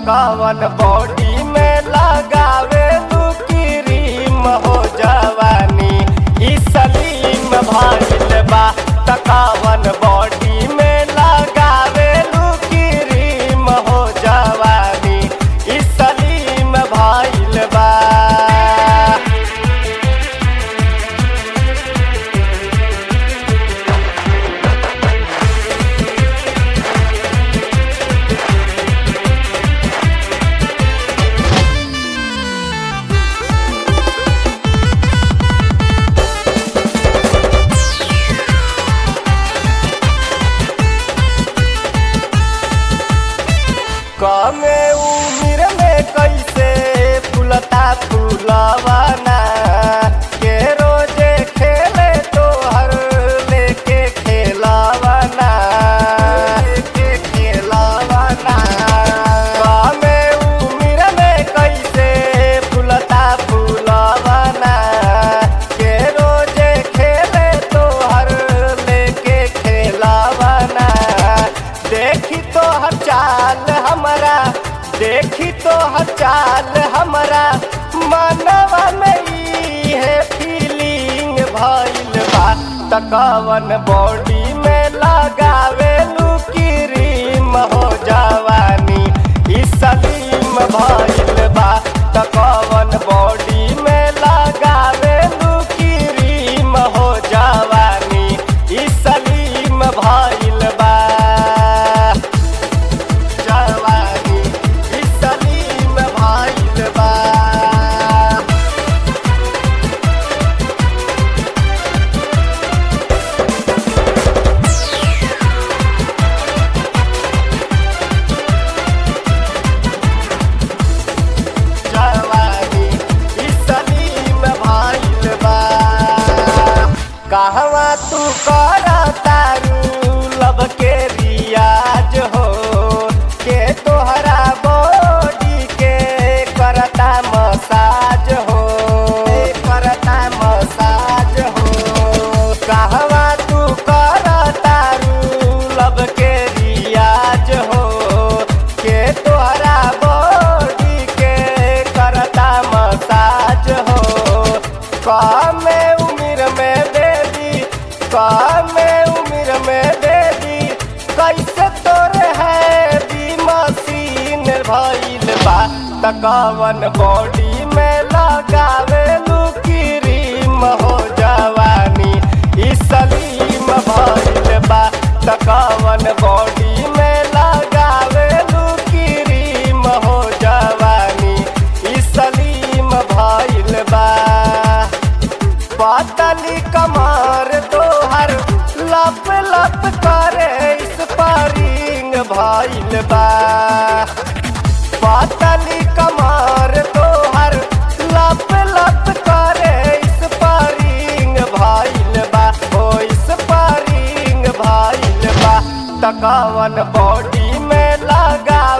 तकावन body में लगावे तू क्रीम हो जवानी ई सलीम भाईल बा तकावन बॉडी में लगावे तू क्रीम हो जवानी ई सलीम भाईल बा कमे उम्र में कैसे फूलता फूलवाना के रोजे खेले तो हर लेके खेलावाना लेके खेलावाना कमे उम्र में कैसे फूलता फूलवाना के रोजे खेले तो हर लेके खेलावाना देखी तो हर चाल हमारा देखी तो हर चाल हमारा मनवा में ई है फीलिंग भइल बा तकवन बॉडी में लगावे लू क्रीम हो जवानी ई सलीम भइल बा तकवन बॉडी में लगावे लू क्रीम हो जवानी ई सलीम भइल बा जवानी ई सलीम भइल बा जवानी ई सलीम भइल बा कहवा तू कर तारू लब के रियाज हो के तोहरा बॉडी के करता मसाज हो करता मसाज हो कहवा तू कर तारू लब के रियाज हो के तोहरा बॉडी के करता मसाज हो कमे उम्र में बेबी कमे उम्र में बेबी कैसे तोरे है बी मशीन भइल बा तकवन बॉडी में लगावे लू क्रीम हो जवानी ई सलीम भइल बा तकवन बॉडी में लगावे लू क्रीम हो जवानी ई सलीम भइल बा पातली कमर तोहर लप लप करे इस पारिंग भइल बा पातली कमर तोहर लप लप करे इस पारिंग भइल बा ओ इस पारिंग भइल बा तकावन बॉडी में लगा